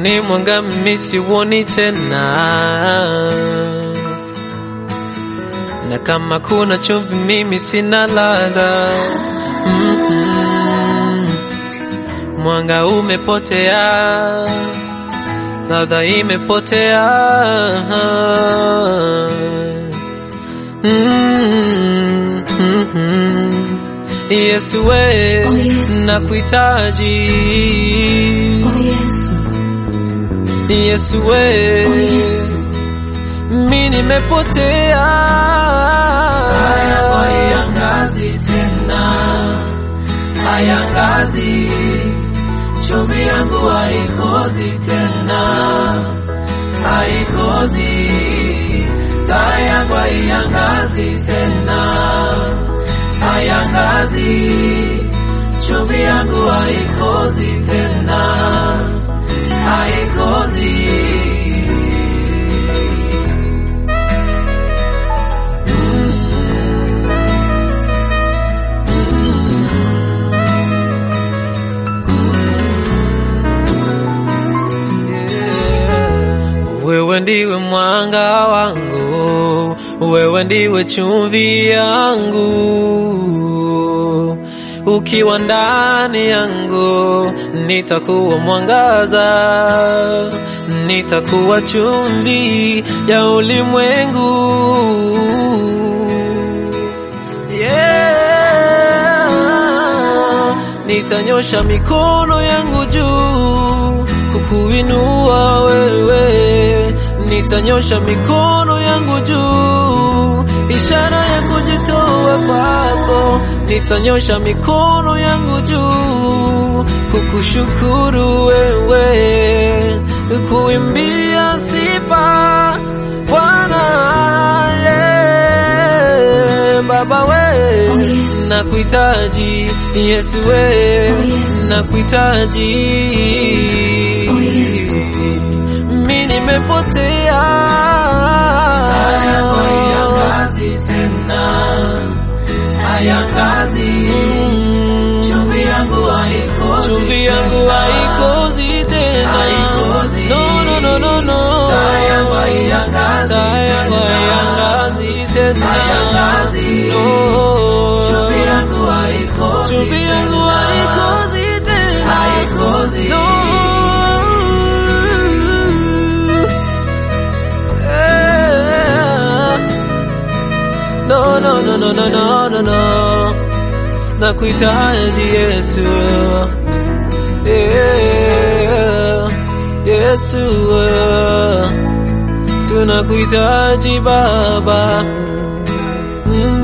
ni mwanga mimi siuoni tena, na kama kuna chumvi mimi sina ladha. Mm-mm. Mwanga umepotea, ladha imepotea. Mm-mm. Yesu we, Oh, Yesu. nakuhitaji. Oh Yesu, Yesu we, oh Yesu, mi nimepotea. Haya haiangazi tena, haiangazi. Chumvi yangu haikozi tena, haikozi. Taa yangu haiangazi tena, haiangazi. Chumvi yangu haikozi tena, haikozi. Wewe ndiwe mwanga wangu, wewe ndiwe chumvi yangu. Ukiwa ndani yangu, nitakuwa mwangaza, nitakuwa chumvi ya ulimwengu. Yeah. Nitanyosha mikono yangu juu kukuinua wewe, nitanyosha mikono yangu juu, ishara ya kujitoa kwako. Nitanyosha mikono yangu juu kukushukuru wewe, kuimbia sifa Bwana yeah. Baba we Oh, Yesu. nakuhitaji Yesu we Oh, Yesu. nakuhitaji Oh, Yesu. mi nimepotea Haya haiangazi tena, haiangazi. Mm. Chumvi yangu haikozi chumvi yangu tena. haikozi tena Haikozi. no, no, no, no, no. Taa yangu haiangazi Taa yangu tena. haiangazi tena Haiangazi. No. Chumvi yangu haikozi chumvi yangu tena. haikozi tena Haikozi. No. Yeah. No, no, no, no, no, no, no, no. Nakuhitaji Yesu. Yeah. Yesu. Tunakuhitaji Baba. Mm.